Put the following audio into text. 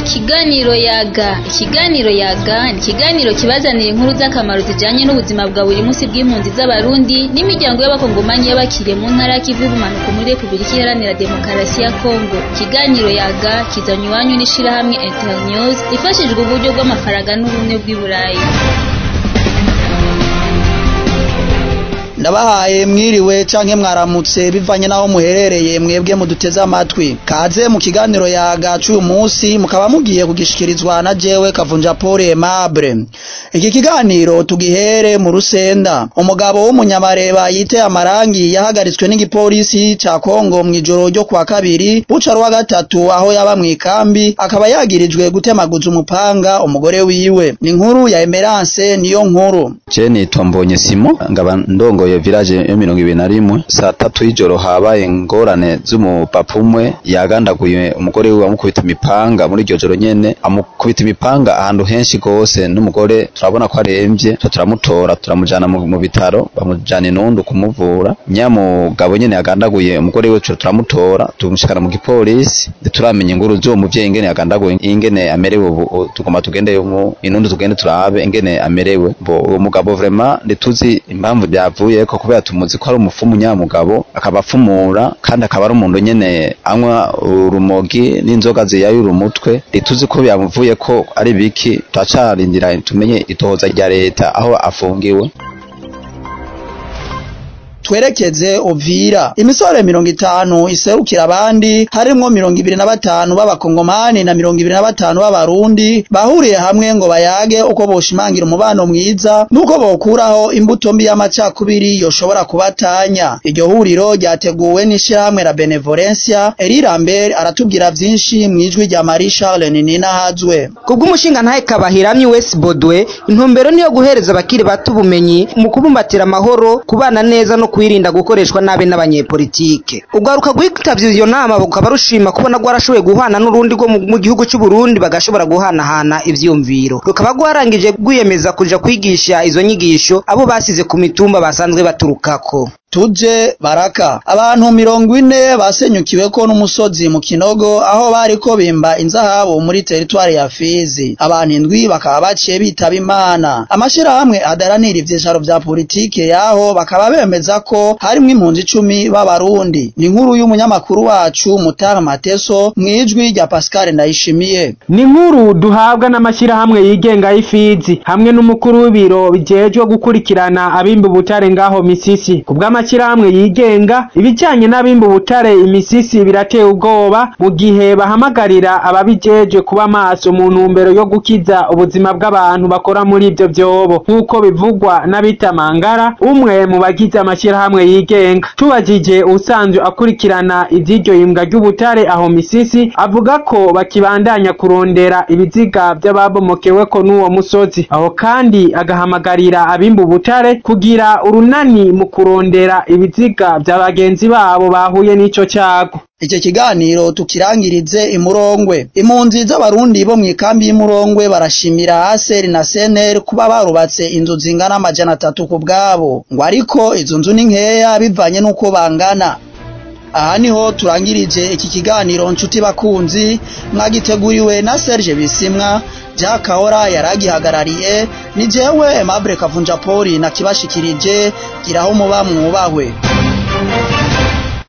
Ikiganiro yaga ikiganiro yaga ni ikiganiro kibazanira inkuru z'akamaro zijanye n'ubuzima bwa buri munsi bw'impunzi z'abarundi n'imiryango y'abakongomanyi y'abakiriye mu ntara y'ikivu y'ubumanuko muri Repubulika Iharanira Demokarasi ya Kongo ikiganiro yaga kizanywe iwanyu n'ishirahamwe Internews ifashijwe uburyo bw'amafaranga n'ubumwe bw'i Burayi ndabahaye mwiriwe canke mwaramutse bivanye naho muherereye mwebwe muduteze amatwi kaze mu kiganiro yaga c'uyu munsi mukaba mugiye kugishikirizwa na jewe kavunja Paul Aimable iki kiganiro tugihere mu rusenda umugabo w'umunyamareba yiteye amarangi yahagaritswe n'igipolisi ca Kongo mw'ijoro ryo kwa kabiri buca rwa gatatu aho yaba mw'ikambi akaba yagirijwe gutemaguza umupanga umugore wiwe ni inkuru ya Emerance niyo nkuru Je nitwa Mbonye Simo ngaba ndongoye village yo mirongo ibiri na rimwe saa tatu y'ijoro habaye ingorane z'umupapa umwe yagandaguye umugore wiwe amukubita imipanga muri iryo joro nyene amukubita imipanga ahantu henshi gose n'umugore turabona ko aremvye tuca turamutora turamujana mu mu bitaro bamujana inundu kumuvura nyamugabo nyene yagandaguye umugore wiwe tuca turamutora tumushikana mu gipolisi ntituramenya inkuru z'uwo muvyeyi ingene yagandaguye ingene amerewe ubu tugomba tugende mu inundu tugende turabe ingene amerewe bo uwo mugabo vraiment ntituzi impamvu byavuyeko kubera tumuzi ko ari umufumu nyamugabo akaba afumura kandi akaba ari umuntu nyene anywa urumogi n'inzoga ziyayura umutwe ntituzi ko byamuvuye ko ari biki turacarindira tumenye itohoza rya leta aho afungiwe twerekeze Uvira imisore mirongo itanu iserukira abandi harimwo mirongo ibiri na batanu b'abakongomani na mirongo ibiri na batanu b'abarundi bahuriye hamwe ngo bayage uko boshimangira umubano mwiza n'uko bokuraho imbuto mbi y'amacakubiri yoshobora kubatanya iryo huriro ryateguwe n'ishirahamwe la Benevolencia Eri Lambert aratubwira vyinshi mw'ijwi rya Marie Charles Ninina Hazwe kubw'umushinga ntahe kabahiramye West Bodwe intumbero niyo guhereza abakiri bato ubumenyi mu kubumbatira amahoro kubana neza no kwirinda gukoreshwa nabi n'abanyepolitike ugaruka gwitavye iyo nama bukaba rushima kubona rwarashoboye guhana n'urundi rwo mu gihugu c'u Burundi bagashobora guhanahana ivyumviro rukaba rwarangije gwiyemeza kuja kwigisha izo nyigisho abo basize ku mitumba basanzwe baturukako tuje baraka abantu mirongo ine basenyukiweko n'umusozi mu kinogo aho bariko bimba inzahabu muri teritwari ya Fizi abantu indwi bakaba baciye bitaba imana amashirahamwe adaranira ivyicaro vya politike yaho bakaba bemeza ko harimwo impunzi icumi b'abarundi ni inkuru y'umunyamakuru wacu Mutara Mateso mwijwi rya Pascal Ndayishimiye ni inkuru duhabwa n'amashirahamwe yigenga y'ifizi hamwe n'umukuru w'ibiro bijejwe gukurikirana abimba ubutare ngaho misisi kubw'ama amashyirahamwe yigenga ibijyanye n'abimba ubutare imisisi birateye ubwoba mu gihe bahamagarira ababijeje kuba maso mu ntumbero yo gukiza ubuzima bw'abantu bakora muri ibyo byobo nk'uko bivugwa n'abitamangara umwe mu bagize amashyirahamwe yigenga tubajije usanzwe akurikirana iby'iryo yimbwa ry'ubutare aho misisi avuga ko bakibandanya kurondera ibiziga by'ababomokeweko n'uwo musozi aho kandi agahamagarira abimba ubutare kugira urunani mu kurondera ibiziga bya bagenzi babo bahuye n'ico cyago Icyo kiganiro tukirangirize imurongwe impunzi z'abarundi bo mw'ikambi y'imurongwe barashimira Aser na Sener kuba barubatse inzu zingana amajana atatu ku bwabo ngo ariko izo nzu ni nkeya bivanye n'uko bangana aha niho turangirije iki kiganiro nshuti bakunzi mwagiteguriwe na Serge Bisimwa Jack Kahora yaragihagarariye ni jewe Aimable Kavunja Poli na kibashikirije giraho muba mwubahwe